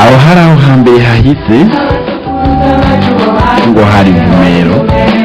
aho hari aho hambere hahise ngo hari ivumero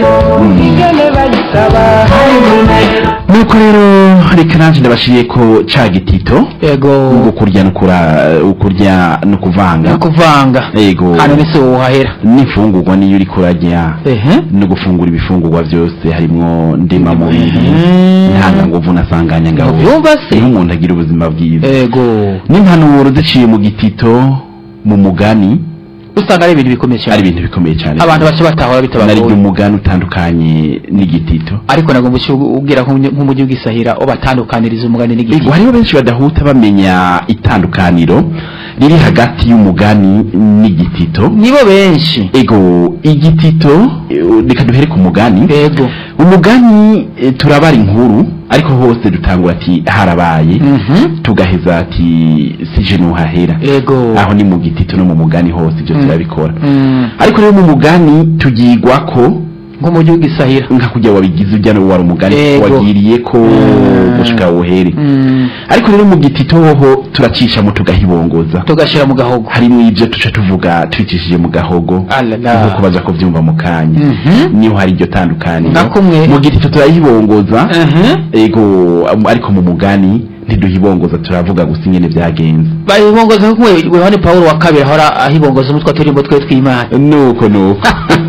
nuko rero reka nanje ndabashiriye ko ca gitito yego ngo kurya no kura ukurya no kuvanga no kuvanga yego hano ni se wohahera n'imfungurwa niyo uri kurarya ehe no gufungura ibifungurwa byose harimwo ndema mubiri Mhm. ntanganguvu na sanganyangabo Ubyumva se? niho umuntu agira ubuzima bwiza yego n'impanuro ziciye mu gitito mu mugani usanga ari ibintu bikomeye ari cyane ibintu bikomeye cyane abantu bace batahora nari bitabagoye umugani utandukanye n'igitito ariko nagomba ubwira nk'umujyi w'isahira ubatandukaniriza umugani Ego n'igiti hariho benshi badahuta bamenya itandukaniro riri hagati y'umugani n'igitito nibo benshi ego igitito eh, reka duhere ku mugani yego umugani eh, turabara inkuru ariko hose dutangura ati harabaye Mhm. tugaheza ati sije nuhahera yego aho ni mu gitito no mu mugani hose ibyo Mm. turabikora Mm. ariko rero mu mugani tugirwa ko nk'umujyi w'isahira nka kujya wabigize ujya no wari umugani Yego. wagiriye ko Mm. gushika uhere Mm. ariko rero mu gitito hoho turacishamo tugahibongoza tugashyira mu gahogo harimo ibyo tuca tuvuga twicishije mu gahogo Alala. nk'uko baza kubyumva mu kanya Mhm. niho hari iryo tandukaniro Nka kumwe. mu gitito turayibongoza Mhm. ego um, ariko mu mugani ntiduhibongoza turavuga gusa ingene byagenze bayibongoza kumwe yohani pawulo wa kabiri ahora ahibongoza umutwe turimbo twe tw'imana nuko nuko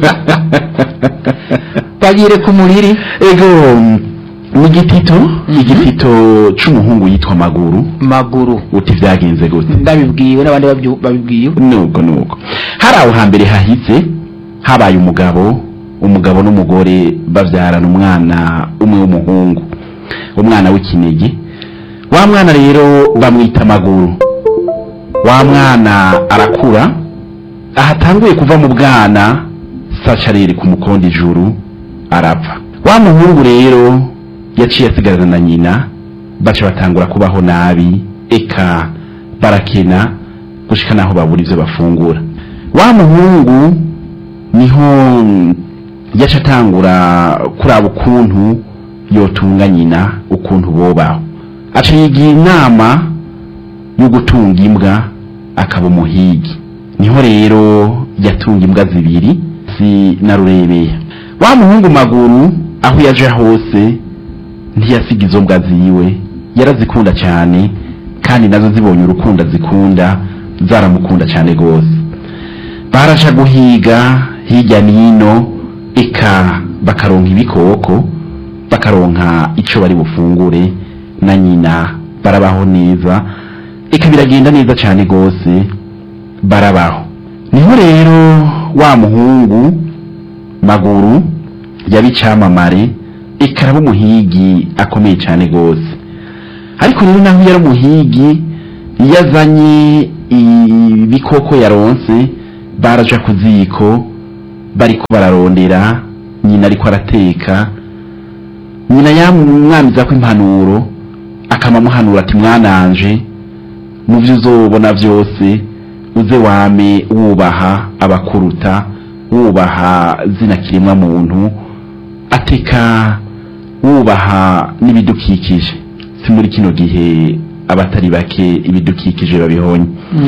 bagire ku muriri ego mu gitito igitito c'umuhungu yitwa maguru maguru uti vyagenze gute ndabibwiwe n'abandi babyu- babibwiwe nuko nuko hari aho hambere hahise habaye umugabo umugabo n'umugore babyarana umwana umwe w'umuhungu umwana w'ikinege wa mwana rero bamwita amaguru wa mwana arakura ahatanguye kuva mu bwana saca rere ku mukondo ijuru arapfa wa muhungu rero yaciye asigarana na nyina baca batangura kubaho nabi eka barakena gushika naho babura ivyo bafungura wa muhungu niho yaca atangura kuraba ukuntu yotunga nyina ukuntu bobaho aca yigira inama yo gutunga imbwa akaba umuhigi niho rero yatunga imbwa zibiri si na rurebeya wa muhungu maguru aho yaje hose ntiyasiga izo mbwa ziwe yarazikunda cyane kandi nazo zibonye urukundo zikunda zaramukunda cyane rwose barasha guhiga hirya n'ino eka bakaronka ibikoko bakaronka icyo bari bufungure na nyina barabaho neza eka biragenda neza cyane rwose barabaho niho rero wa muhungu maguru yaba icyamamare eka araba umuhigi akomeye cyane rwose ariko rero naho yari umuhigi iyo azanye ibikoko yaronse baraja ku ziko bariko bararondera nyina ariko arateka nyina yamwamiza ko impanuro akamamuhanura ati mwananje mu byo uzobona byose uze wame wubaha abakuruta wubaha zina kiremwa muntu ateka wubaha n'ibidukikije si muri kino gihe abatari bake ibidukikije babihonye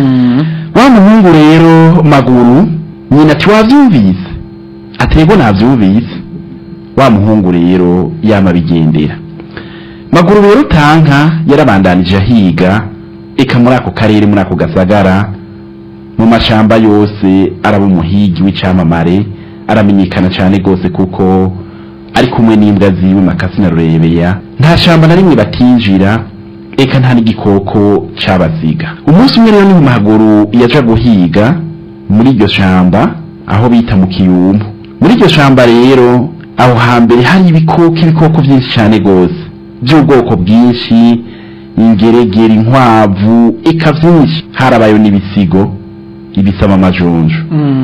wa muhungu rero maguru nyina ati wabyumvise ati rego nabyumvise wa muhungu rero yama bigendera maguru rero utanka yarabandanije ahiga eka muri ako karere muri ako gasagara mu mashamba yose araba umuhigi w'icyamamare aramenyekana cyane rwose kuko ari kumwe n'imbwa ziwe makasi na rurebeya nta shamba na rimwe batinjira eka nta n'igikoko cabasiga umunsi umwe rero ni mu maguru yaja guhiga muri iryo shamba aho bita mu kiyumbu muri iryo shamba rero aho hambere hari ibikoko ibikoko byinshi cyane rwose by'ubwoko bwinshi ingeregere inkwavu eka byinshi harabayo n'ibisigo ibisama amajonjo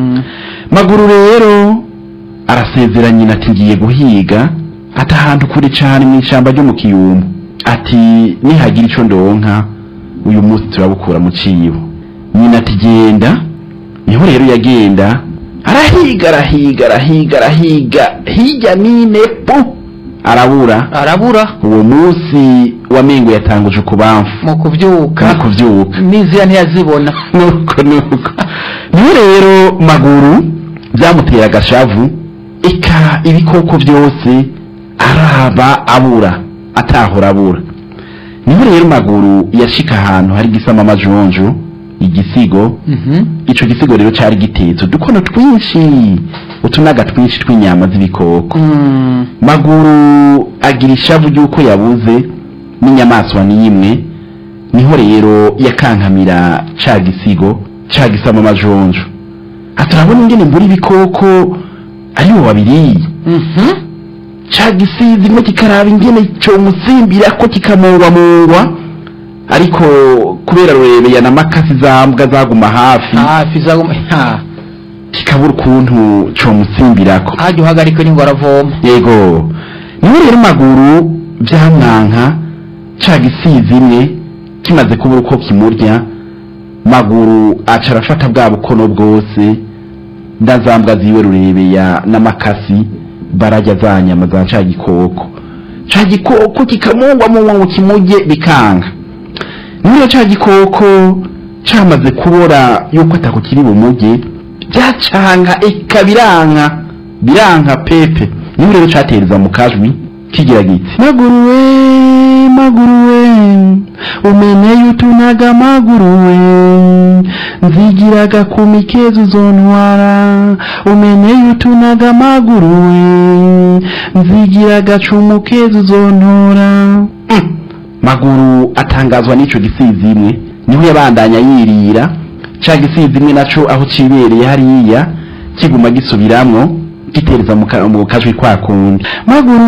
maguru rero arasezera nyina ati ngiye guhiga ati ahantu kure cyane mu ishyamba ryo mu kiyumbu ati nihagira icyo ndonka uyu munsi turabukura mu cibo nyina ati genda niho rero yagenda arahiga arahiga arahiga arahiga hirya n'ine pu arabura arabura uwo munsi wamengo yatanguje ukubamfu mu kubyuka mu kuvyuka n'inzira ntiyazibona nuko nuko niyo rero maguru byamutera agashavu eka ibikoko byose araba abura atahora abura niho rero maguru yashika ahantu hari gisama amajonjo igisigo Mhm. ico gisigo rero cari gitetse udukono twinshi utunaga twinshi tw'inyama z'ibikoko Mm. maguru agira ishavu ry'uko yabuze n'inyamaswa n'imwe niho rero yakankamira ca gisigo ca gisama amajonjo aturabona ingene mbura ibikoko aribo babiriye Mhm. ca gisizi imwe kikaraba ingene comusimbira ko kikamungwamungwa ariko kubera rurebeya na makasi zambwa zaguma hafi hafi zaguma ha kikabura ukuntu comusimbirako hajya uhagarika ni ngo aravoma yego niho rero maguru byamwanka ca gisizi imwe kimaze kubura uko kimurya maguru aca arafata bwa bukono bwose ndazambwa ziwe rurebeya n'amakasi barajya za nyama za ca gikoko ca gikoko kikamungwa mungwa ngo kimurye bikanga niyo ca gikoko camaze kubora yuko atako kiri bumurye byacanga eka biranka biranka pepe niho rero catereza mu kajwi kigira giti maguru we maguru we umeneye utunaga maguru we nzigiraga ku mikezo uzontwara umeneye utunaga maguru we nzigiraga cumu keza uzontora Mm. maguru atangazwa n'ico gisizi imwe niho yabandanya yirira ca gisizi imwe naco aho cibereye hariya kiguma gisubiramwo gitereza mu ka- mu kajwi kwa kundi maguru